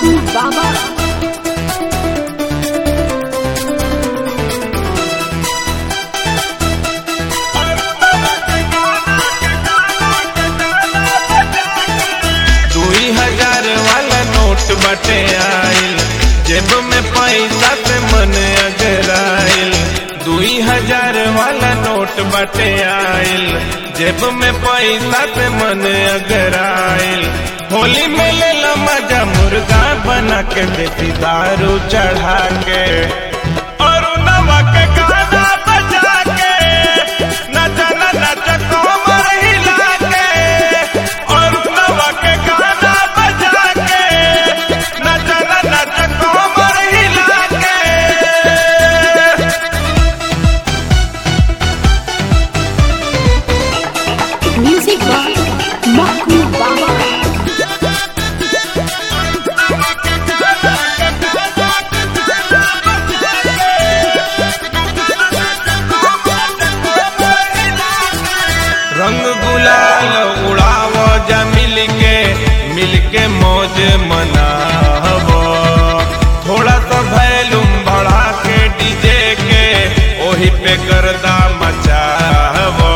Mahmoud Baba. दुई हजार वाला नोट बटे आइल जेब में पैसा से मन अगराइल दुई हजार वाला नोट बटे आइल जेब में पैसा से मन अगराइल होली में ले लो मजा मुर्गा बना के देती दारू चढ़ा के और नवा के गाना बजा के नचा ना नचा कोमर हिला के और नवा के गाना बजा के नचा ना नचा कोमर हिला के Music by Mahmoud Baba. रंग गुलाल उड़ाव जा मिल के मिल के मौज मनावो थोड़ा सा वैल्यूम बढ़ा के डीजे के ओही पे गर्दा मचावो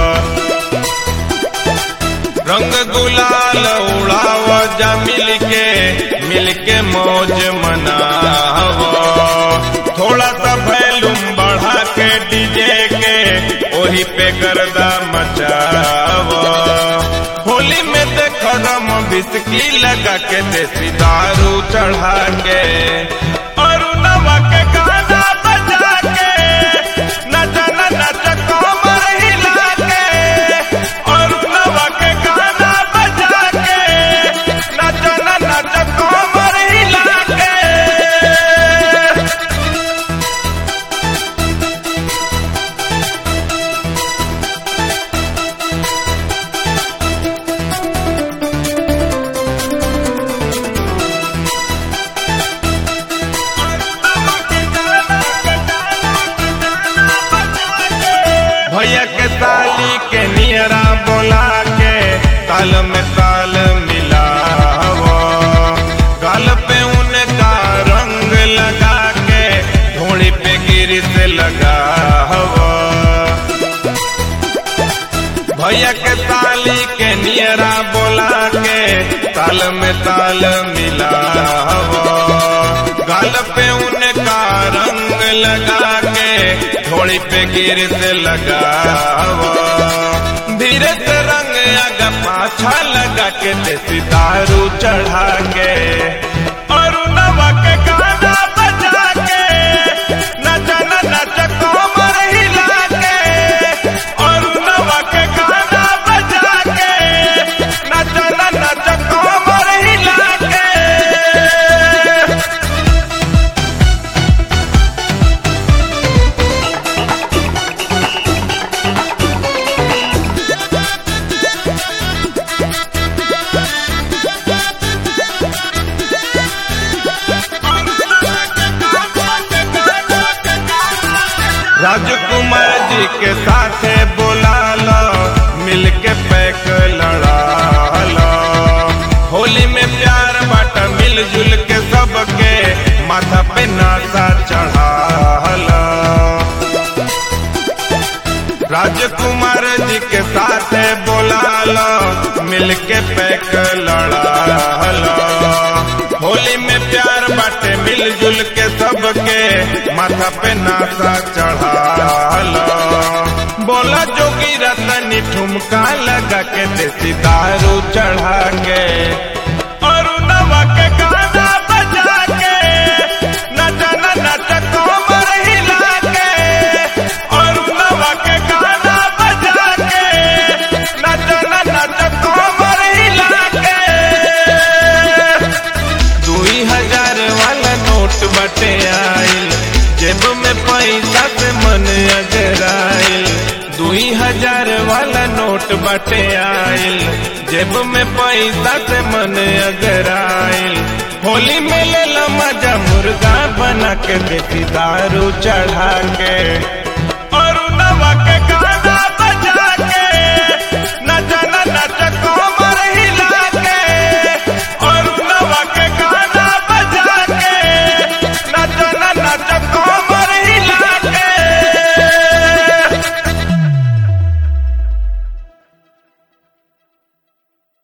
रंग गुलाल उड़ाव जा मिल के मिल के मौज मनावो थोड़ा सा वैल्यूम बढ़ा के डीजे के ओही पे गर्दा मचावो होली में देखो रम बिस्की लगा के देसी दारू चढ़ा के और नवा के गाना बजा के नचा ना नचा कोमर हिला के और नवा के गाना बजा के नचा ना नचा कोमर हिला के भैया के ताली के नियरा बोला के ताल में ताल मिलावो गाल पे उनका रंग लगा के धोड़ी पे गिरी से लगावो भैया के ताली के नियरा बोला के ताल में ताल मिलावो गाल पे उनका रंग लगा के थोड़ी पे गिर से लगावो धीरे से रंग आगा पाछा लगा के देसी दारू चढ़ा के और नवा के गाना बजा के नचा ना नचा कोमर हिला के और नवा के गाना बजा के नचा ना नचा कोमर हिला के राजकुमार जी के साथ बोला लो मिल के पैक लड़ा लो होली में प्यार बाटा मिलजुल के सबके माथा पे नासा चढ़ा लो राजकुमार जी के साथ बोला लो मिल के पैक लड़ा लो होली में प्यार बाटे मिलजुल के सबके माथा पे नासा चढ़ा लो बोला जोगी रतनी ठुमका लगा के देसी दारू चढ़ा के और नवा के गाना बजा के नचा ना नचा कोमर हिला के और नवा के गाना बजा के नचा ना नचा कोमर हिला के दुई हजार वाला नोट बटे आइल जेब में पैसा से मन अगराइल दुई हजार वाला नोट बटे आइल जेब में पैसा से मन अगराइल होली में ले लो मजा मुर्गा बना के देती दारू चढ़ा के